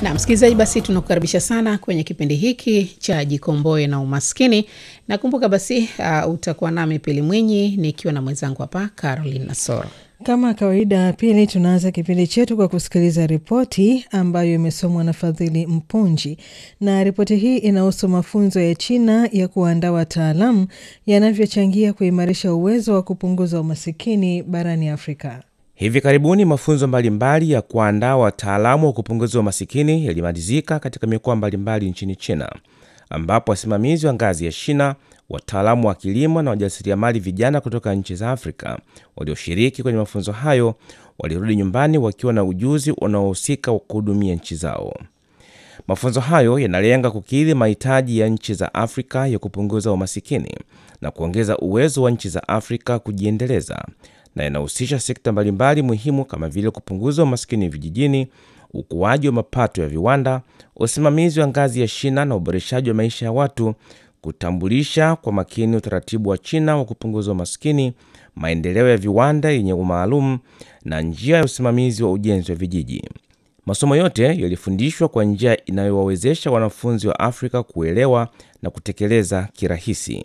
Na msikilizaji, basi tunakukaribisha sana kwenye kipindi hiki cha Jikomboe na Umaskini. Nakumbuka basi uh, utakuwa nami Pili Mwinyi nikiwa na mwenzangu hapa Caroline Nasoro. Kama kawaida, Pili, tunaanza kipindi chetu kwa kusikiliza ripoti ambayo imesomwa na Fadhili Mpunji, na ripoti hii inahusu mafunzo ya China ya kuandaa wataalamu yanavyochangia kuimarisha uwezo wa kupunguza umasikini barani Afrika. Hivi karibuni mafunzo mbalimbali ya kuandaa wataalamu wa kupunguza umasikini yalimalizika katika mikoa mbalimbali nchini China, ambapo wasimamizi wa ngazi ya shina, wataalamu wa kilimo na wajasiriamali vijana kutoka nchi za Afrika walioshiriki kwenye mafunzo hayo walirudi nyumbani wakiwa na ujuzi unaohusika wa kuhudumia nchi zao. Mafunzo hayo yanalenga kukidhi mahitaji ya nchi za Afrika ya kupunguza umasikini na kuongeza uwezo wa nchi za Afrika kujiendeleza na yanahusisha sekta mbalimbali muhimu kama vile kupunguza umasikini vijijini, ukuaji wa mapato ya viwanda, usimamizi wa ngazi ya shina na uboreshaji wa maisha ya watu, kutambulisha kwa makini utaratibu wa China wa kupunguza umasikini, maendeleo ya viwanda yenye umaalum na njia ya usimamizi wa ujenzi wa vijiji. Masomo yote yalifundishwa kwa njia inayowawezesha wanafunzi wa Afrika kuelewa na kutekeleza kirahisi.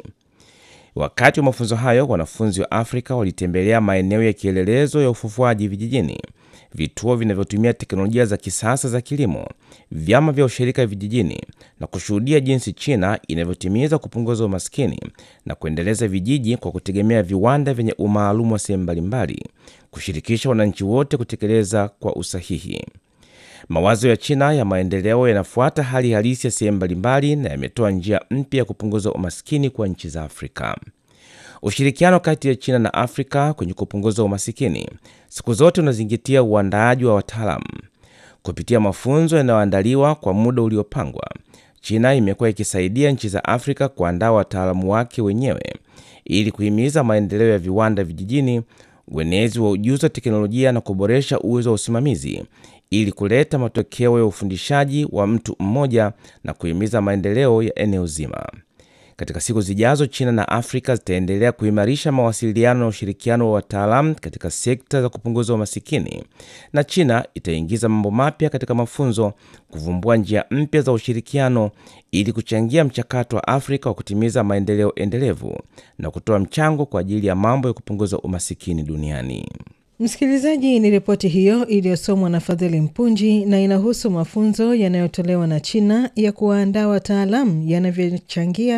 Wakati wa mafunzo hayo, wanafunzi wa Afrika walitembelea maeneo ya kielelezo ya ufufuaji vijijini, vituo vinavyotumia teknolojia za kisasa za kilimo, vyama vya ushirika vijijini na kushuhudia jinsi China inavyotimiza kupunguza umaskini na kuendeleza vijiji kwa kutegemea viwanda vyenye umaalumu wa sehemu mbalimbali, kushirikisha wananchi wote kutekeleza kwa usahihi. Mawazo ya China ya maendeleo yanafuata hali halisi ya sehemu mbalimbali na yametoa njia mpya ya kupunguza umasikini kwa nchi za Afrika. Ushirikiano kati ya China na Afrika kwenye kupunguza umasikini siku zote unazingatia uandaaji wa wataalamu. Kupitia mafunzo yanayoandaliwa kwa muda uliopangwa, China imekuwa ikisaidia nchi za Afrika kuandaa wataalamu wake wenyewe ili kuhimiza maendeleo ya viwanda vijijini, uenezi wa ujuzi wa teknolojia na kuboresha uwezo wa usimamizi ili kuleta matokeo ya ufundishaji wa mtu mmoja na kuhimiza maendeleo ya eneo zima. Katika siku zijazo, China na Afrika zitaendelea kuimarisha mawasiliano na ushirikiano wa wataalamu katika sekta za kupunguza umasikini, na China itaingiza mambo mapya katika mafunzo, kuvumbua njia mpya za ushirikiano ili kuchangia mchakato wa Afrika wa kutimiza maendeleo endelevu na kutoa mchango kwa ajili ya mambo ya kupunguza umasikini duniani. Msikilizaji, ni ripoti hiyo iliyosomwa na Fadhili Mpunji na inahusu mafunzo yanayotolewa na China ya kuwaandaa wataalamu yanavyochangia